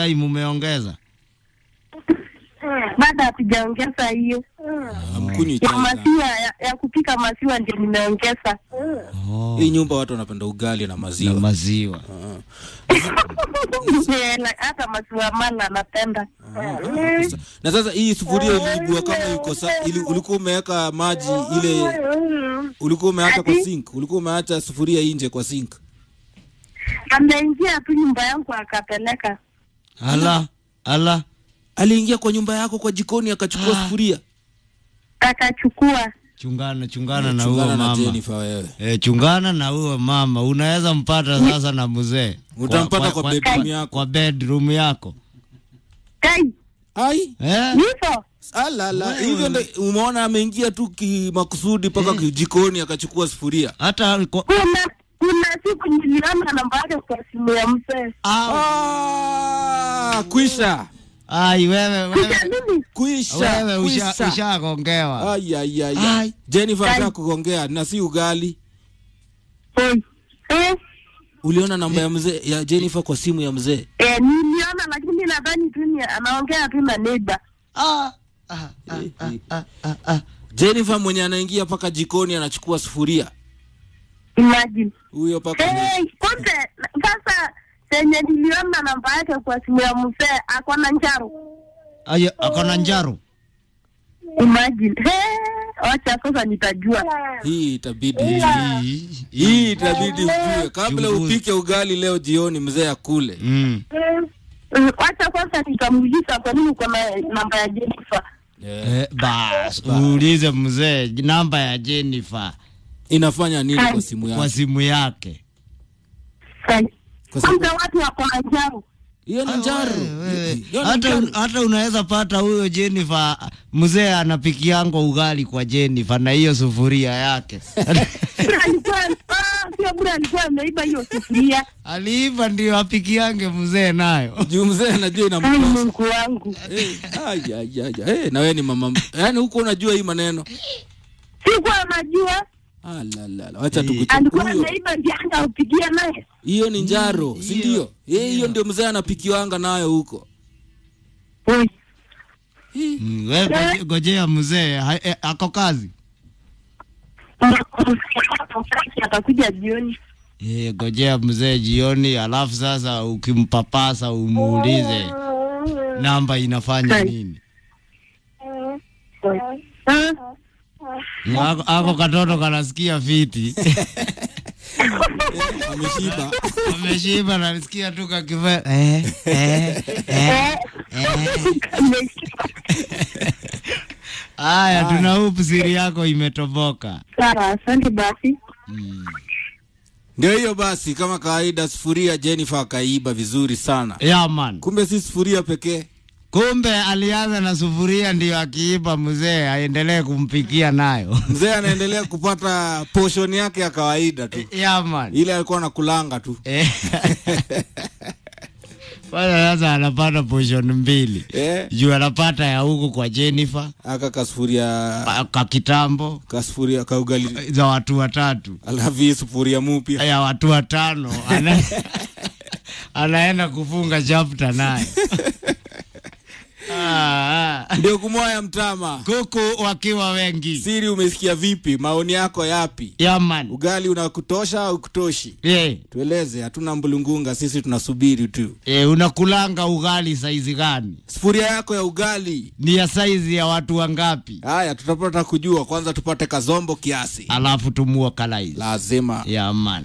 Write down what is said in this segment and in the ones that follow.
time umeongeza? Bado hatujaongeza hiyo Hamkunywi ya chai sana. maziwa ya, ya kupika maziwa ndio nimeongeza. Oh, Hii nyumba watu wanapenda ugali na na maziwa. maziwa. Yeah, like, hata maziwa mala napenda. Na sasa hii sufuria iliibua kama iko sa, ili, ulikuwa umeweka maji ile ulikuwa umeacha kwa Ati? sink, ulikuwa umeacha sufuria nje kwa sink. Ameingia tu nyumba yangu akapeleka. Ala, ala. Aliingia kwa nyumba yako kwa jikoni akachukua sufuria. Akachukua. Chungana, chungana na Chungana huo na mama. Jennifer wewe. E, chungana na huo mama. Unaweza mpata sasa na mzee. Utampata kwa bedroom yako. Kwa bedroom yako. Kai, Ai, Eh? hivyo alala, hivyo ndio umeona ameingia tu kimakusudi mpaka jikoni akachukua sufuria. Hata kwa... kuna kuna siku niliona namba yake kwa simu ya mzee. Ah, kwisha. Ai wewe Kisha wewe nini? Kwisha. wewe usha kwisha. ushagongewa. Ai ai ai. Ai. ai. Jennifer Ai. anataka kugongea na si ugali. Oi. Eh, Uliona namba ya mzee ya Jennifer kwa simu ya mzee? eh, niliona lakini nadhani tu ni anaongea tu na neighbor. Ah. Ah, ah, ah, ah, ah, ah. Jennifer mwenye anaingia mpaka jikoni anachukua sufuria. Imagine. Huyo paka Hey, kumbe sasa senye niliona namba yake kwa simu ya mzee ako na njaro. Ayo, ako na njaro. Imagine. Hey, wacha sasa nitajua. hii itabidi Hii- hii itabidi ujue kabla Chunguza. upike ugali leo jioni mzee akule. Mm. Mm, Wacha kwanza nitamuuliza kwa nini uko na namba ya Jennifer. Yeah. Eh, bas, uulize mzee namba ya Jennifer Inafanya nini kwa simu kwa yako? simu yake. Kai. Kwa sababu- Kwanza watu wako na njaro. Hiyo ni njaro. Wewe, Hiyo ni hata, njaro. hata unaweza pata huyo Jennifer mzee anapikiangwa ugali kwa Jennifer na hiyo sufuria yake Bura alikuwa ah, sio bura alikuwa ameiba hiyo sufuria. aliiva ndio apikiange mzee nayo. Juu mzee anajua Ai inamtosa. Mungu wangu. Eh, ai, ai, ai, ai. Eh, na wewe ni mama. Yaani huko unajua hii maneno. Sikuwa anajua. Ah, la, la, la. Wacha Eh. tukuchukue. Alikuwa Huyo. ameiba ndio upigia naye. Hiyo ni njaro, si ndio? Eh, hiyo ndio mzee anapikiwanga nayo huko. Oi. Mm, wewe goje- gojea mzee ha- eh, ako kazi. Atakuja jioni. Eh, gojea mzee jioni, alafu sasa ukimpapasa umuulize namba inafanya Hai. nini. Ah, Ako, ako katoto kanasikia fiti Ameshiba. ameshiba, nasikia tu kakiva eh, eh, eh, eh. Haya, tuna hope siri yako imetoboka. Sawa, asante basi. Ndio hiyo basi, kama kawaida, sufuria Jennifer akaiba vizuri sana. Yeah, man. Kumbe si sufuria pekee. Kumbe alianza na sufuria ndio akiiba mzee aendelee kumpikia nayo. Mzee anaendelea kupata portion yake ya kawaida tu, Yeah, man. ile alikuwa anakulanga tu. Eh. Kwanza sasa anapata portion mbili Eh, juu anapata ya huku kwa Jennifer aka kasufuria pa- ka kitambo kasufuria ka ugali, za watu watatu alafu hii sufuria mupya ya watu watano ana, anaenda kufunga chapter naye ah, ah. ndio kumoya mtama. kuku wakiwa wengi Siri, umesikia vipi? Maoni yako yapi? yaman Ugali unakutosha au kutoshi? yeah. Tueleze, hatuna mbulungunga, sisi tunasubiri tu. E, unakulanga ugali saizi gani? Sufuria yako ya ugali. Ni ya saizi ya watu wangapi? Haya, tutapata kujua. Kwanza tupate kazombo kiasi, Alafu tumua kalaizi lazima yaman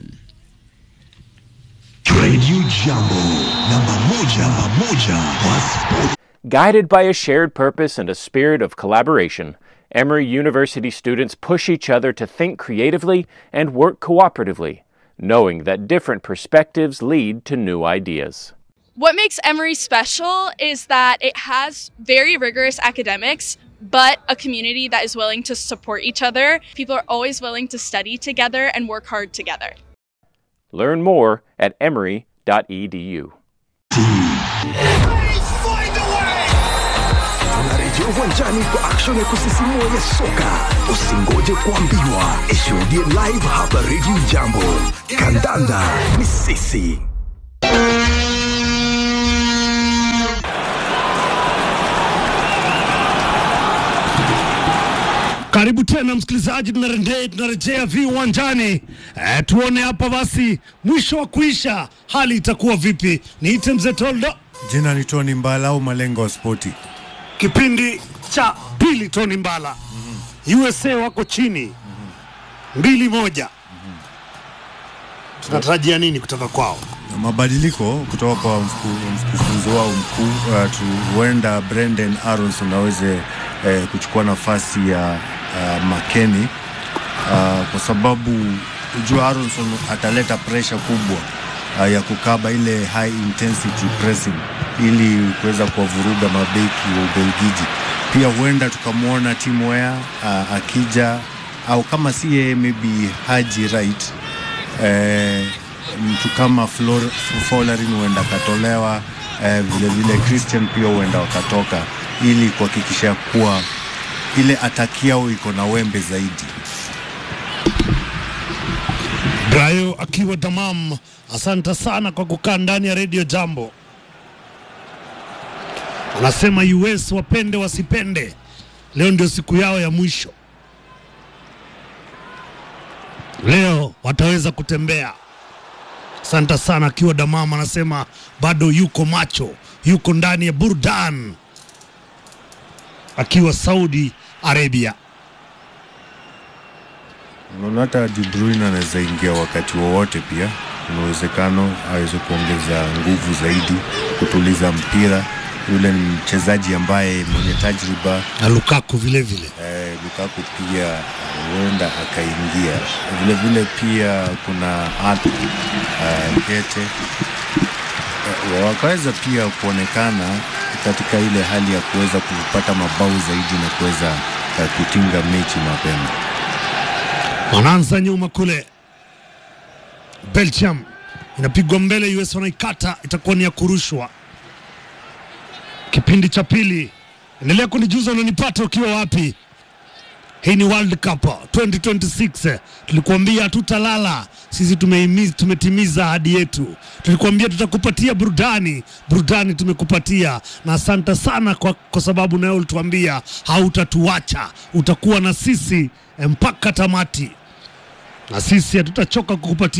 Radio Jambo, namba moja, namba moja kwa sport. Guided by a shared purpose and a spirit of collaboration, Emory University students push each other to think creatively and work cooperatively, knowing that different perspectives lead to new ideas. What makes Emory special is that it has very rigorous academics, but a community that is willing to support each other. People are always willing to study together and work hard together. Learn more at emory.edu. Tunarejea uwanjani kwa action ya kusisimua ya soka. Usingoje kuambiwa, ishuhudie live hapa Radio Jambo. Kandanda ni sisi. Karibu tena msikilizaji, tunarejea tunarejea viwanjani e, tuone hapa basi mwisho wa kuisha hali itakuwa vipi. Niite mzee Toldo, Jina ni Tony Mbala au Malengo wa Spoti. kipindi cha pili, Tony Mbala USA wako chini mbili moja. Tunatarajia nini kutoka kwao? Mabadiliko kutoka kwa mku- mkufunzi wao mkuu uh, tu- huenda Brendan Aronson aweze eh, kuchukua nafasi ya uh, Makeni uh, kwa sababu ujua Aronson ataleta presha kubwa uh, ya kukaba ile high intensity pressing ili kuweza kuwavuruga mabeki wa Ubelgiji. Pia huenda tukamwona Tim Weah uh, akija au kama si yeye maybe Haji Wright eh, mtu kama Flor- Folarin huenda akatolewa eh, vile vile Christian pia huenda wakatoka ili kuhakikisha kuwa ile ataki yao iko na wembe zaidi. Brayo akiwa tamam, asante sana kwa kukaa ndani ya redio Jambo. Anasema US wapende wasipende, leo ndio siku yao ya mwisho. Leo wataweza kutembea. Asante sana akiwa damam, anasema bado yuko macho, yuko ndani ya burdan akiwa Saudi Arabia. Unaona hata De Bruyne anaweza ingia wakati wowote, pia kuna uwezekano aweze kuongeza nguvu zaidi, kutuliza mpira. Yule ni mchezaji ambaye mwenye tajriba na Lukaku vile vile. eh, Lukaku pia huenda akaingia vile vile. Pia kuna Arthur eh, Kete eh, wakaweza pia kuonekana katika ile hali ya kuweza kupata mabao zaidi na kuweza eh, kutinga mechi mapema. wanaanza nyuma kule. Belgium inapigwa mbele, US wanaikata, itakuwa ni ya kurushwa. Kipindi cha pili, endelea kunijuza unanipata ukiwa wapi. Hii ni World Cup 2026. Tulikuambia hatutalala sisi, tumeimiza, tumetimiza ahadi yetu. Tulikuambia tutakupatia burudani, burudani tumekupatia, na asante sana kwa, kwa sababu nawe ulituambia hautatuacha, utakuwa na sisi eh, mpaka tamati, na sisi hatutachoka kukupatia